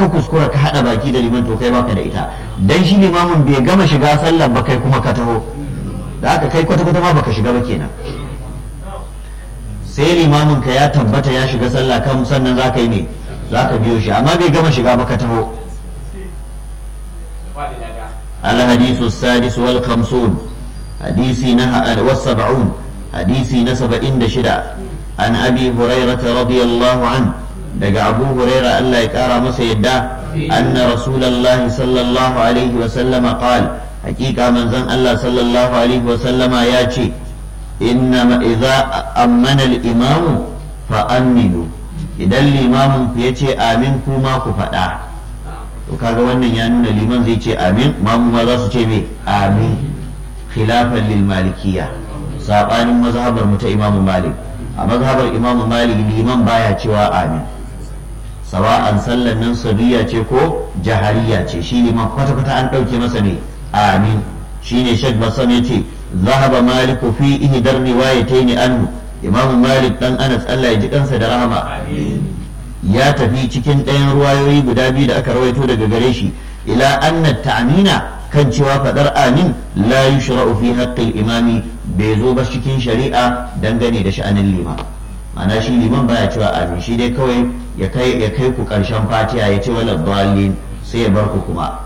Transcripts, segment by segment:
ka kuskura ka haɗa baki da liman to kai baka da ita dan shi limamin bai gama shiga sallar ba kai kuma ka taho da haka kai kwata-kwata ma baka shiga ba kenan sai limamin ka ya tabbata ya shiga sallah kan sannan za ka yi ne za ka biyo shi amma bai gama shiga ba ka taho الحديث السادس والخمسون حديثي نهى والسبعون حديثي نسب إند شدة عن أبي هريرة رضي الله عنه دقى أبو هريرة ألا يكارى مسيدا أن رسول الله صلى الله عليه وسلم قال حقيقة من زن الله صلى الله عليه وسلم ياتي إنما إذا أمن الإمام فأمنوا إذا الإمام يتي آمنكم ما كفتا to kaga wannan ya nuna liman zai ce amin mamu ma za su ce me amin khilafan lil malikiya sabanin mazhabar mu ta imamu malik a mazhabar imamu malik liman baya cewa amin sawa'an sallan nan sabiya ce ko jahariya ce shi liman kwata kwata an dauke masa ne amin shine shek basam ya ce zahaba maliku fi ihdar riwayatayn anhu imamu malik dan anas Allah ya ji kansa da rahama ya tafi cikin ɗayan ruwayoyi guda biyu da aka rawaito daga gare shi ila anna ta'mina kan cewa fadar amin la yushra'u fi haqqil imami bai zo ba cikin shari'a dangane da sha'anin liman ma'ana shi liman baya cewa amin shi dai kawai ya kai ya kai ku karshen fatiha ya ce wala dallin sai ya bar ku kuma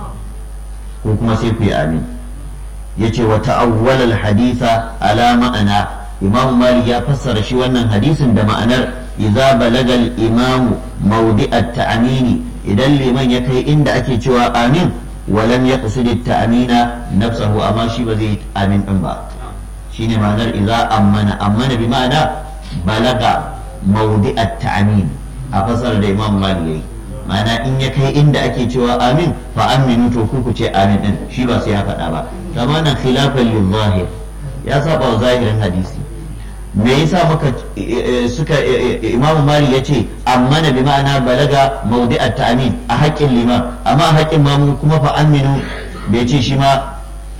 ko kuma sai ku yi amin yace wa ta'awwala al-haditha ala ma'ana imam malik ya fassara shi wannan hadisin da ma'anar idza balaga al-imam mawdi' at-ta'min idan liman ya kai inda ake cewa amin walam yaqsid at-ta'mina nafsahu amma shi ba zai amin din ba shine ma'anar idza ammana ammana bi ma'ana balaga mawdi' at-ta'min a fasara da imam malik yayi ma'ana in ya kai inda ake cewa amin fa aminu to ku ku ce amin din shi ba sai ya faɗa ba kama nan khilafan lil zahir ya saba wa zahirin hadisi me yasa muka suka imamu mali ya ce amma na bi ma'ana balaga maudi at ta'min a haƙƙin liman amma a haƙƙin mamu kuma fa aminu bai ce shi ma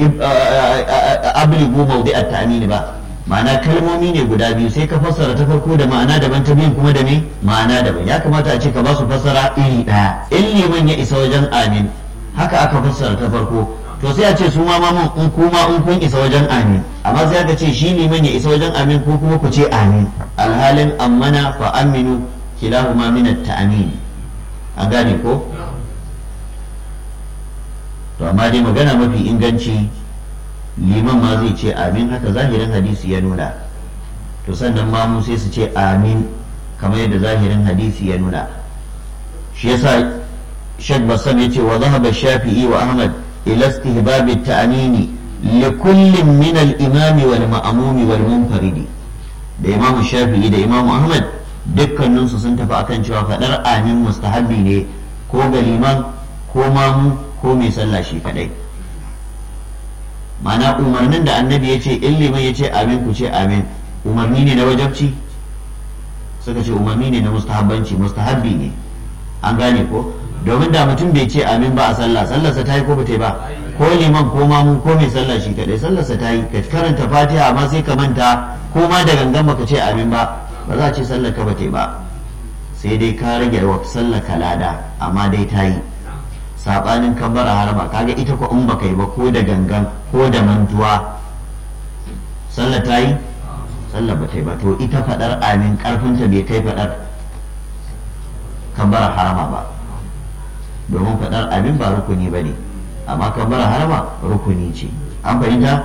abligu maudi at ta'min ba ma'ana kalmomi ne guda biyu sai ka fassara ta farko da ma'ana daban ta biyun kuma da me ma'ana daban ya kamata a ce ka ba su fassara iri ɗaya in liman ya isa wajen amin haka aka fassara ta farko to sai a ce su ma mamun in kuma in kun isa wajen amin amma sai aka ce shi liman ya isa wajen amin ko kuma ku ce amin alhalin ammana fa aminu kilahuma min at-ta'min a gane ko to amma dai magana mafi inganci liman ma zai ce amin haka zahirin hadisi ya nuna to sannan mamu sai su ce amin kamar yadda zahirin hadisi ya nuna shi yasa shek basam ya ce wa zahaba shafi'i wa ahmad ila istihbab at-ta'mini لكل من الإمام والمأموم والمنفرد da imamu shafi'i da imamu ahmad dukkaninsu sun tafi akan cewa faɗar amin mustahabbi ne ko ga liman ko mamu ko mai sallah shi kadai ma'ana umarnin da annabi ya ce in liman ya ce amin ku ce amin umarni ne na wajabci suka ce umarni ne na mustahabbanci mustahabbi ne an gane ko domin da mutum bai ce amin ba a sallah sallarsa ta yi ko ba ta yi ba ko liman ko mamu ko mai sallah shi kadai sallarsa ta yi ka karanta fatiha amma sai ka manta ko ma da gangan baka ce amin ba ba za a ce sallar ka ba ta yi ba sai dai ka rage wa sallar ka lada amma dai ta yi sabanin kabbara harama kaga ita ko in baka yi ba ko da gangan ko da mantuwa sallar ta yi sallar ba ta yi ba to ita fadar amin karfinta bai kai fadar kabbara harama ba domin fadar amin ba rukuni ba ne amma kabbara harama rukuni ce an fahimta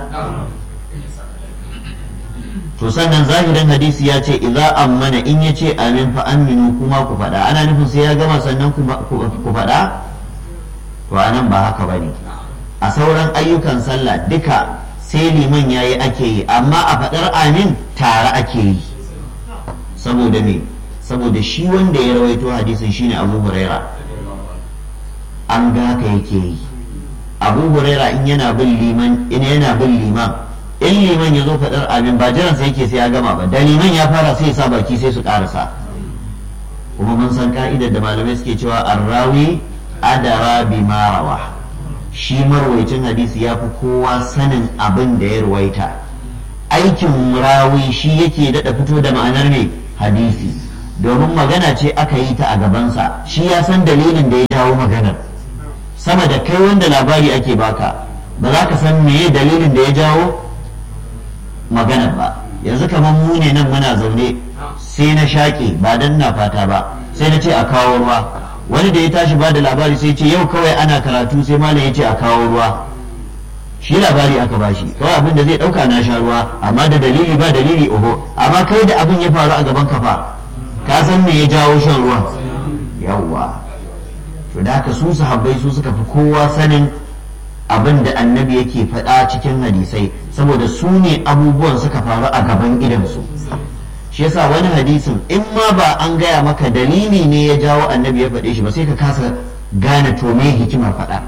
to sannan zahirin hadisi ya ce idza ammana in ya ce amin fa aminu kuma ku faɗa ana nufin sai ya gama sannan ku faɗa to anan ba haka bane a sauran ayyukan sallah duka sai liman yayi ake yi amma a faɗar amin tare ake yi saboda me saboda shi wanda ya rawaito hadisin shine abu huraira an ga haka yake yi abu huraira in yana bin liman in yana bin liman in liman ya zo faɗar amin ba jiran sai yake sai ya gama ba da liman ya fara sai sa baki sai su ƙarasa kuma mun san ka'idar da malamai suke cewa arrawi adara bi rawa shi marwaicin hadisi ya fi kowa sanin abin da ya ruwaita aikin rawi shi yake daɗa fito da ma'anar ne hadisi domin magana ce aka yi ta a gabansa shi ya san dalilin da ya jawo maganar sama da kai wanda labari ake baka ba za ka san meye dalilin da ya jawo maganar ba yanzu kamar mu ne nan muna zaune sai na shaƙe ba dan na fata ba sai na ce a kawo ruwa wani da ya tashi ba da labari sai ce yau kawai ana karatu sai malam ya ce a kawo ruwa shi labari aka bashi kawai abin da zai dauka na sha ruwa amma da dalili ba dalili oho amma kai da abin ya faru a gaban kafa ka san me ya jawo shan ruwan yawwa to da haka su sahabbai su suka fi kowa sanin abin da annabi yake faɗa cikin hadisai saboda su ne abubuwan suka faru a gaban idansu shi yasa wani hadisin in ma ba an gaya maka dalili ne ya jawo annabi ya faɗe shi ba sai ka kasa gane to me hikimar faɗa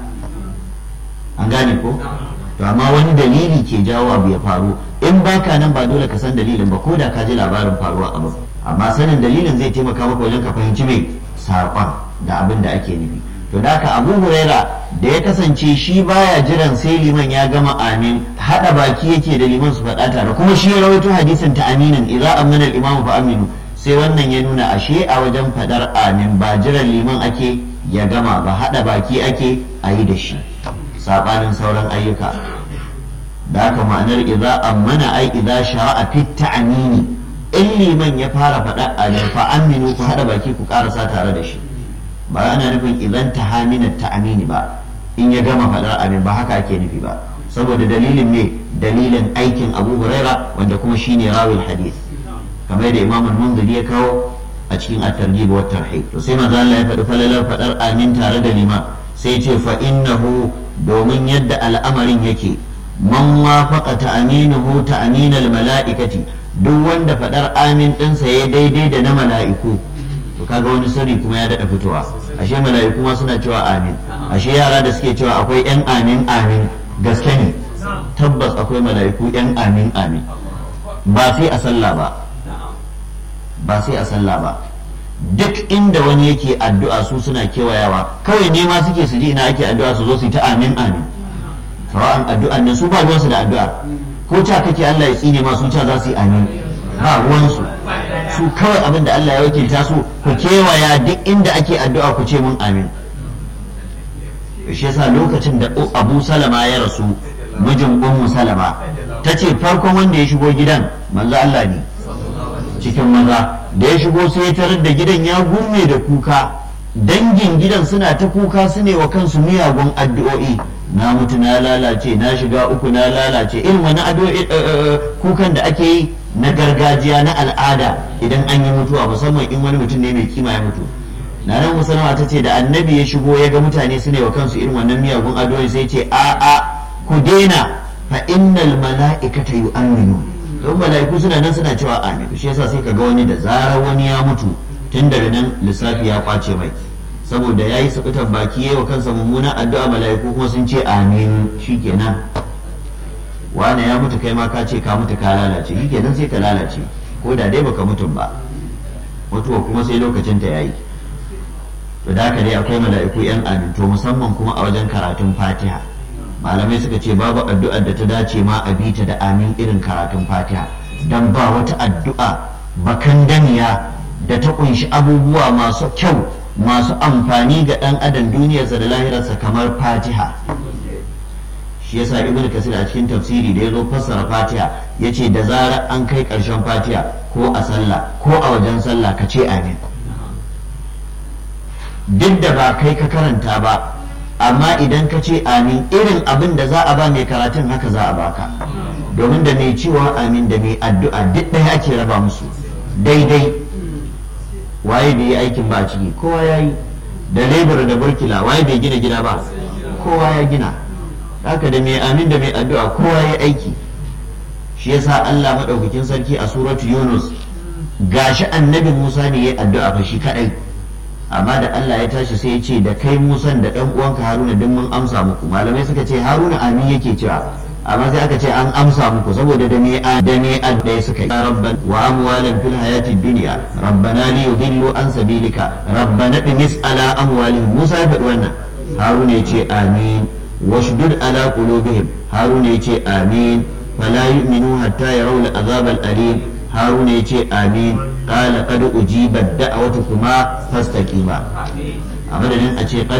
an gane ko to amma wani dalili ke jawo abu ya faru in baka nan ba dole ka san dalilin ba ko da ka ji labarin faruwa abu amma sanin dalilin zai taimaka maka wajen ka fahimci mai saƙon da abin da ake nufi to da haka abu huraira da ya kasance shi baya jiran sai liman ya gama amin hada baki yake da liman su faɗa tare kuma shi ya rawaito hadisin ta aminin idza amana al-imam fa aminu sai wannan ya nuna ashe a wajen fadar amin ba jiran liman ake ya gama ba hada baki ake a yi da shi sabanin sauran ayyuka da haka ma'anar idza amana ai idza shara'a fit ta'mini in liman ya fara faɗa amin fa aminu ku hada baki ku karasa tare da shi ba ana nufin idan ta hamina ta amini ba in ya gama faɗar amin ba haka ake nufi ba saboda dalilin ne dalilin aikin abu huraira wanda kuma shine rawil hadith kamar da imam al-munziri ya kawo a cikin at-targhib wa tarhib to sai manzo Allah ya faɗi falalar faɗar amin tare da lima sai ce fa innahu domin yadda al'amarin yake man wafaqa ta'aminuhu ta'minal mala'ikati duk wanda faɗar amin ɗinsa ya daidai da na mala'iku to kaga wani sirri kuma ya daɗa fitowa ashe mala'iku ma suna cewa amin ashe yara da suke cewa akwai yan amin amin gaske ne tabbas akwai mala'iku yan amin amin ba sai a sallah ba ba sai a sallah ba duk inda wani yake addu'a su suna kewayawa kawai nema suke su ji ina ake addu'a su zo su yi ta amin amin sawa'an addu'an nan su ba ruwansu da addu'a ko ta kake Allah ya tsine ma su ta za su yi amin ba ruwansu su kawai abin da Allah ya wakilta su ku kewaya duk inda ake addu'a ku ce mun amin shi yasa lokacin da Abu Salama ya rasu mijin Ummu Salama ta ce farkon wanda ya shigo gidan manzo Allah ne cikin maza da ya shigo sai ya tarar da gidan ya gume da kuka dangin gidan suna ta kuka su ne wa kansu miyagun addu'o'i na mutu na lalace na shiga uku na lalace irin wani addu'o'i kukan da ake yi na gargajiya na al'ada idan an yi mutuwa musamman in wani mutum ne mai kima ya mutu na nan musulma ta ce da annabi ya shigo ya ga mutane su ne wa kansu irin wannan miyagun addu'o'i sai ce a a ku daina fa innal mala'ikata yu'minu don mala'iku suna nan suna cewa amin shi yasa sai ka ga wani da zarar wani ya mutu tun daga nan lissafi ya kwace mai saboda ya yi sabitan baki yayi wa kansa mummunan addu'a mala'iku kuma sun ce amin shikenan wane ya mutu kai ma ka ce ka mutu ka lalace shi kenan sai ka lalace ko da dai baka mutum ba mutuwa kuma sai lokacin ta yayi to da haka dai akwai mala'iku yan amin to musamman kuma a wajen karatun fatiha malamai suka ce babu addu'ar da ta dace ma a bita da amin irin karatun fatiha dan ba wata addu'a bakan daniya da ta kunshi abubuwa masu kyau masu amfani ga dan adam duniyarsa da lahirarsa kamar fatiha shi yasa ibnu kasir a cikin tafsiri da ya zo fassara fatiha yace da zarar an kai karshen fatiha ko a sallah ko a wajen sallah ka ce amin duk da ba kai ka karanta ba amma idan ka ce amin irin abin da za a ba mai karatun haka za a baka domin da mai cewa amin da mai addu'a duk ɗaya ake raba musu daidai waye bai yi aikin ba a ciki kowa ya yi da lebur da burkila waye bai gina gida ba kowa ya gina haka da mai amin da mai addu'a kowa ya aiki shi yasa Allah madaukakin sarki a suratu Yunus gashi annabi Musa ne ya addu'a fa shi kadai amma da Allah ya tashi sai ya ce da kai Musan da ɗan uwanka Haruna duk mun amsa muku malamai suka ce Haruna amin yake cewa amma sai aka ce an amsa muku saboda da me da me adda suka yi rabban wa amwalan fil hayati dunya rabbana li yudillu an sabilika rabbana bimis ala amwalihim Musa ya faɗi wannan Haruna ya ce amin washdud ala qulubihim Haruna ya ce amin fala yu'minu hatta yarawul azab al alim haruna ya ce amin qala qad ujibat da'watukuma fastaqima a madadin a ce